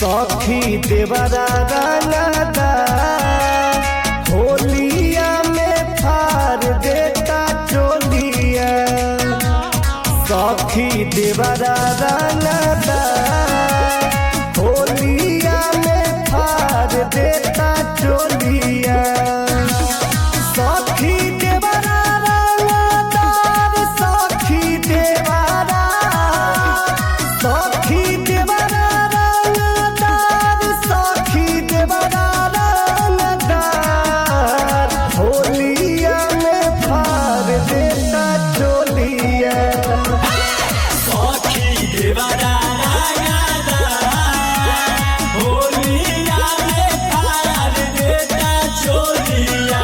सखी देवरा रंगदा होलिया में फार देता चोलिया सखी देवरा रंगदा होलिया में फार देता चोलिया सखी देवरा रंगदार सखी देवरा सखी देवरा रंगदार सखी देवरा रंगदार होलिया में फार देता चोलिया सखी देवरा रागादा होलिया में फार देता चोलिया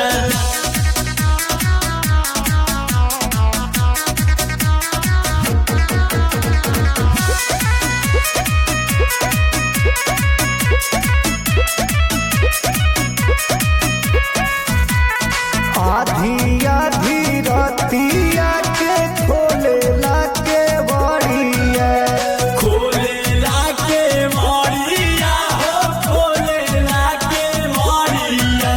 आधी आधी रतिया के खोलेला के बड़िया खोले लाके मारिया हो खोले लाके मारिया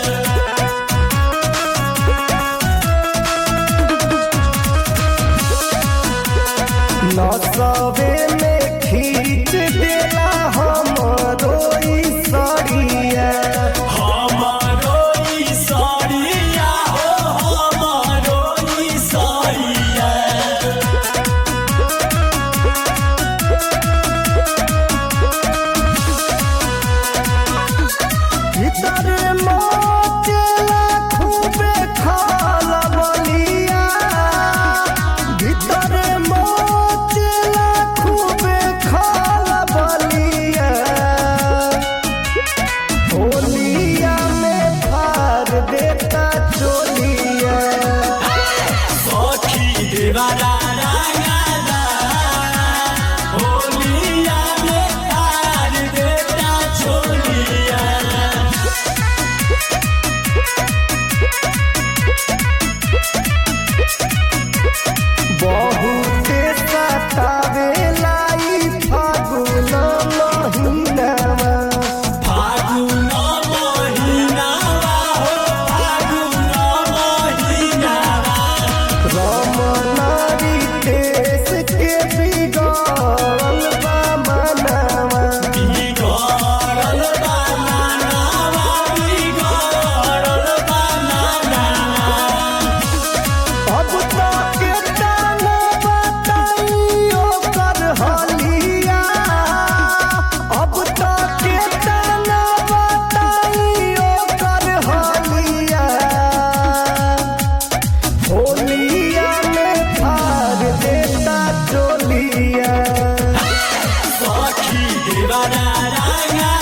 नसबे में खींच देला हमरो ई सड़िया हमारो ई साड़िया हो हमारो ई साड़िया भीतर मोचेला खूबे खाला बलिया भीतर मोचेला खूबे खाला बलिया होलिया में फार देता चोलिया सखी देवरा रागादा होलिया में फार देता चोलिया बहुते सतावेला ई फागुन महिनावा फागुन महिनावा हो फागुन महिनावा रमनारी देश के बिगड़ल बा मनावा बिगड़ल बा मानवा बिगड़ल बा मानवा अब तो के ताना बताइयो कर हलिया अब तो के ताना बताइयो कर हलिया होलिया में फार देता चोलिया सखी देवरा रागा